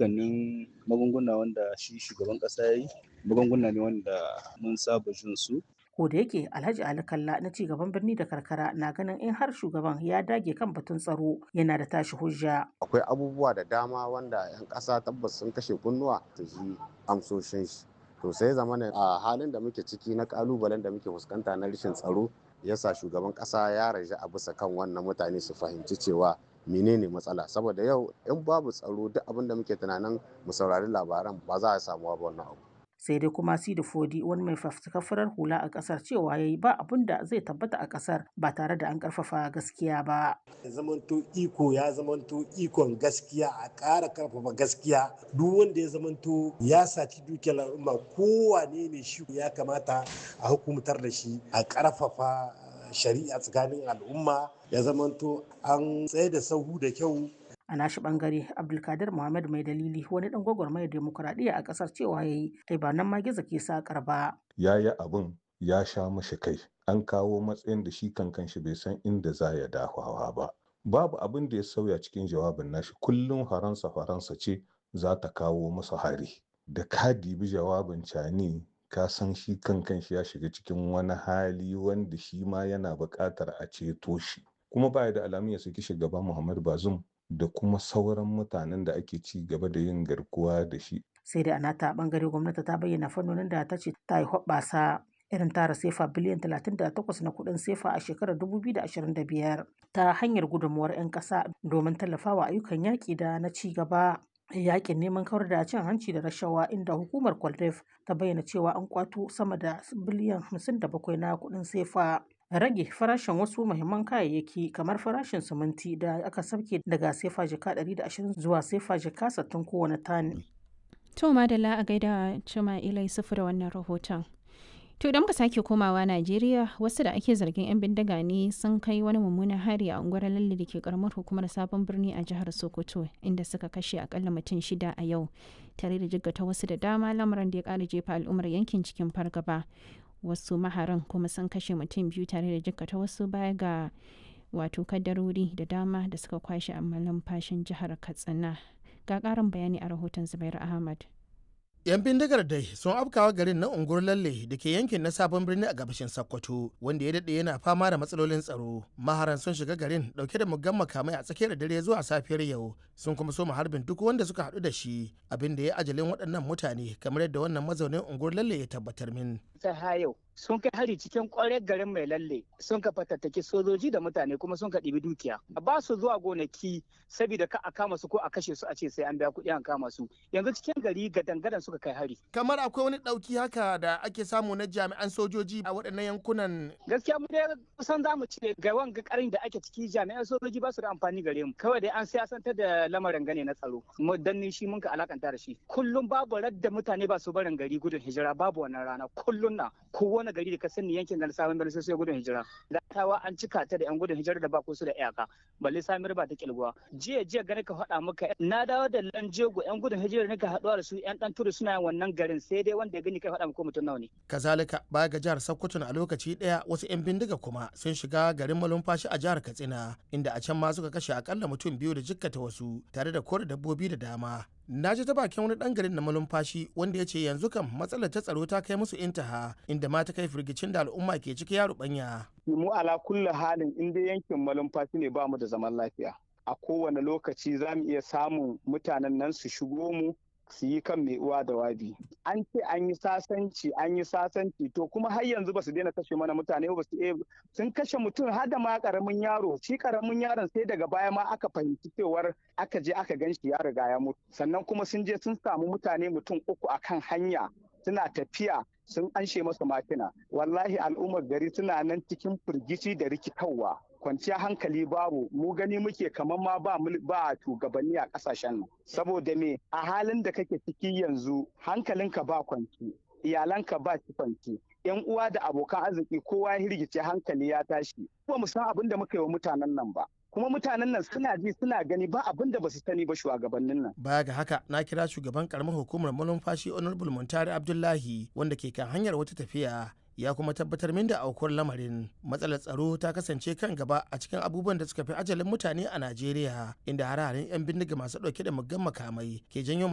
dukkanin magunguna wanda shi shugaban ƙasa ya yi magunguna ne wanda mun saba jin su ko da yake alhaji ali kalla na ci gaban birni da karkara na ganin in har shugaban ya dage kan batun tsaro yana da tashi hujja akwai abubuwa da dama wanda 'yan ƙasa tabbas sun kashe kunnuwa ta ji amsoshin shi to sai zama a halin da muke ciki na kalubalen da muke fuskanta na rashin tsaro yasa shugaban ƙasa ya raja a bisa kan wannan mutane su fahimci cewa menene matsala saboda yau in babu tsaro duk abin da muke tunanin mu saurari labaran ba za a samu ba wannan abu sai dai kuma sidi fodi wani mai fafutukar farar hula a kasar cewa yayi ba abun da zai tabbata a kasar ba tare da an karfafa gaskiya ba ya zamanto iko ya zamanto ikon gaskiya a ƙara karfafa gaskiya duk wanda ya zamanto ya saci dukiyar al'umma kowane ne shi ya kamata a hukumtar da shi a karfafa shari'a tsakanin al'umma ya zamanto an tsaye da sahu da kyau a nashi bangare abdulkadir muhammad mai dalili wani dan gwagwarmayar demokuraɗiyya a ƙasar cewa ya yi ai ba nan ma gizo ke sakar ba ya yi abin ya sha mashi kai an kawo matsayin da shi kankan shi bai san inda za ya dafawa ba babu abin da ya sauya cikin jawabin nashi kullum faransa faransa ce za ta kawo masa hari da ka dibi jawabin cani ka san shi kankan shi ya shiga cikin wani hali wanda shi ma yana buƙatar a ceto shi kuma baya da alamun ya saki shugaba muhammad bazum da kuma sauran mutanen da ake ci gaba da yin garkuwa da shi. Sai da a nata bangare gwamnati ta bayyana fannonin da ta ce ta yi hoɓɓasa irin tara sefa biliyan 38 na kuɗin sefa a shekarar 2025 ta hanyar gudunmuwar 'yan ƙasa domin tallafawa ayyukan yaƙi da na ci gaba. Yaƙin neman kawar da cin hanci da rashawa inda hukumar Kwaldef ta bayyana cewa an kwato sama da biliyan 57 na kuɗin sefa. rage farashin wasu muhimman kayayyaki kamar farashin siminti da aka sauke daga sefa jika 120 zuwa sefa jika 60 kowane tani. To madalla a gaida cima ilai sufu da wannan rahoton. To idan muka sake komawa Najeriya wasu da ake zargin 'yan bindiga ne sun kai wani mummunan hari a unguwar lalle da ke karamar hukumar sabon birni a jihar Sokoto inda suka kashe akalla mutum shida a yau tare da jiggata wasu da dama lamarin da ya kara jefa al'ummar yankin cikin fargaba. wasu maharan kuma sun kashe mutum biyu tare da jikkata wasu baya ga wato kaddarori da dama da suka kwashe a fashin jihar katsina ga karin bayani a rahoton zubair ahmad 'yan bindigar dai sun afkawa garin na unguwar lalle da ke yankin na sabon birni a gabashin sokoto wanda ya daɗe yana fama da matsalolin tsaro maharan sun shiga garin dauke da muggan makamai a tsakiyar dare zuwa safiyar yau sun kuma so harbin duk wanda suka haɗu da shi abin da ya ajalin waɗannan mutane kamar yadda wannan mazaunin unguwar lalle ya tabbatar min ta yau sun kai hari cikin kwarar garin mai lalle sun ka fatattaki sojoji da mutane kuma sun ka ɗibi dukiya ba su zuwa gonaki saboda ka a kama su ko a kashe su a ce sai an biya kuɗi an kama su yanzu cikin gari ga dangadan suka kai hari kamar akwai wani ɗauki haka da ake samu na jami'an sojoji a waɗannan yankunan gaskiya mu dai kusan za mu ce ga wanga karin da ake ciki jami'an sojoji ba su da amfani gare mu kawai dai an siyasantar da lamarin gane na tsaro mu danni shi mun ka alakanta da shi kullum babu radda mutane ba su barin gari gudun hijira babu wannan rana kullum na kowane gari da ka sani yankin da sabon birni sai gudun hijira latawa an cika ta da yan gudun hijira da ba su da iyaka balle samir ba ta kilguwa jiya jiya gani ka faɗa maka na dawo da lanjego yan gudun hijira ne ka haɗuwa da su yan ɗan turu suna wannan garin sai dai wanda ya gani kai faɗa maka mutum nawa ne. kazalika baya ga jihar sokoto a lokaci ɗaya wasu yan bindiga kuma sun shiga garin malumfashi a jihar katsina inda a can ma suka kashe akalla mutum biyu da jikkata wasu tare da kore dabbobi da dama na ji ta bakin wani dan garin na malumfashi wanda ya ce yanzu kam matsalar ta tsaro ta kai musu intaha inda ma ta kai firgicin da al'umma ke ciki ya rubanya. mu ala kulli halin in dai yankin malumfashi ne ba mu da zaman lafiya a kowane lokaci za mu iya samun mutanen nan su shigo mu su yi kan mai uwa da wabi an ce an yi sasanci an yi sasanci to kuma har yanzu ba su daina kashe mana mutane ba su sun kashe mutum har da ma karamin yaro shi karamin yaron sai daga baya ma aka fahimci cewar aka je aka gan shi ya riga ya mutu sannan kuma sun je sun samu mutane mutum uku akan hanya suna tafiya sun anshe masa makina wallahi al'ummar gari suna nan cikin firgici da rikitarwa kwanciya hankali babu mu gani muke kamar ma ba ba shugabanni a kasashen nan saboda me a halin da kake ciki yanzu hankalinka ba kwanci iyalanka ba ci kwanci yan uwa da abokan arziki kowa ya hirgice hankali ya tashi ba mu san abin da muka yi wa mutanen nan ba kuma mutanen nan suna ji suna gani ba abin da ba su sani ba shugabannin nan. Baya ga haka na kira shugaban karamar hukumar malumfashi Honorable Muntari Abdullahi wanda ke kan hanyar wata tafiya ya kuma tabbatar min da aukuwar lamarin matsalar tsaro ta kasance kan gaba a cikin abubuwan da suka fi ajalin mutane a Najeriya inda hare-haren 'yan bindiga masu dauke da muggan makamai ke janyo